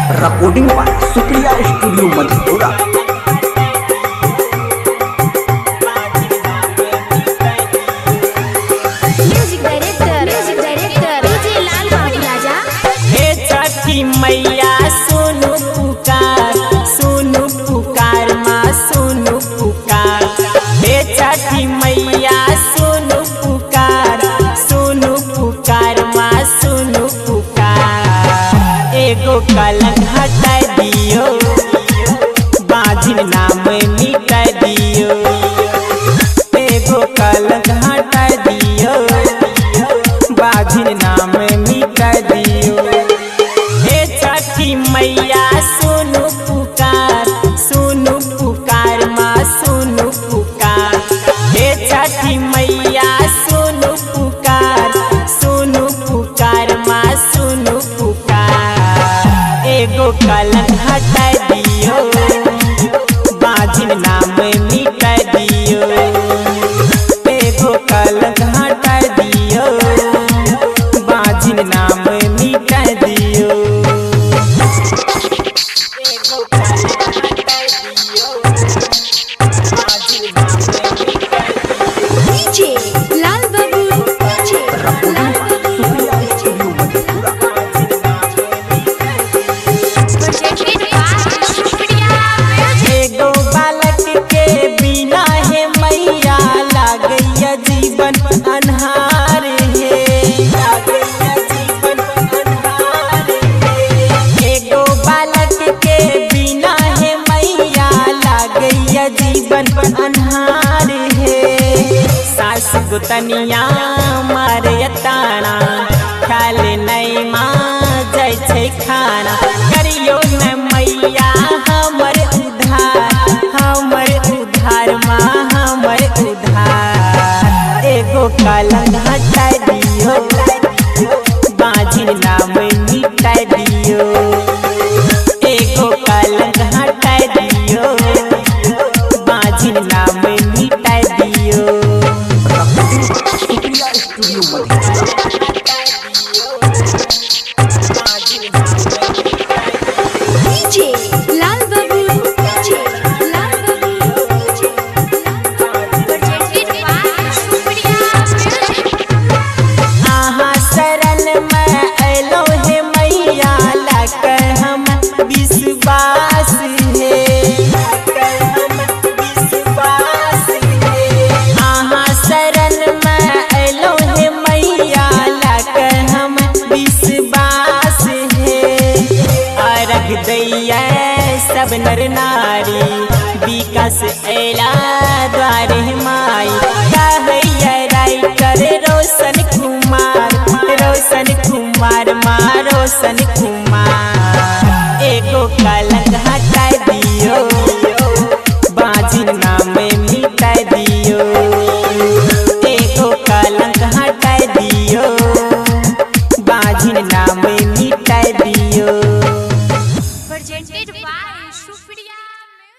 recording by Supriya studio Madhepura music director music director DJ Lal Babu राजा हे छठी मैया सुनु पुकार सुनु पुकार माँ सुनु पुकार हे छठी मैया सुनु पुकार सुनु पुकार माँ सुनु पुकार एगो कलंक हटा दियो बाजिन नाम मिटा दियो एगो कलंक हटा दियो बाजिन नाम मिटा दियो हे छठी मैया सुनु पुकार सुनु पुकार माँ सुनु पुकार हे छठी मैया सुनु पुकार सुनु पुकार माँ सुनु पुकार एगो कलंक हटा दियो बाजिन नाम मिटा दियो एगो कलंक हटा दियो बाजिन नाम मिटा दियो एगो कलंक हटा दियो बाजिन नाम मिटा दियो DJ Lal Babu DJ Lal Babu Supriya studio Madhepura projected by Supriya music एगो बालक के बिना है मैया लागैया जीवन अन्हार है लागैया जीवन अन्हार है एगो बालक के बिना है मैया लागैया जीवन अन्हार है सास गुतनिया मारे ताना ख्याल नहीं माँ जय छै खाना करियो न मैया हमर उधार हमर उधार माँ हमर उधार एगो कलंक हटा दियो बाजिन नाम मिटा दियो एगो कलंक हटा दियो बाजिन नाम मिटा दियो Supriya studio Madhepura DJ Lal Babu DJ Lal Babu DJ projected by Supriya music आहा शरण में अलो हे मैया लाकर हम विश्वास है लाकर हम विश्वास है आहा शरण में अलो हे मैया लाकर हम विश्वास है अर्घ दैया सब नर नारी विकास एला द्वारे माई कहैया राय करे रोशन कुमार रोशन कुमार माँ रोशन कुमार एगो कलंक हटा दियो बाजिन नाम मिटा दियो एगो कलंक हटा दियो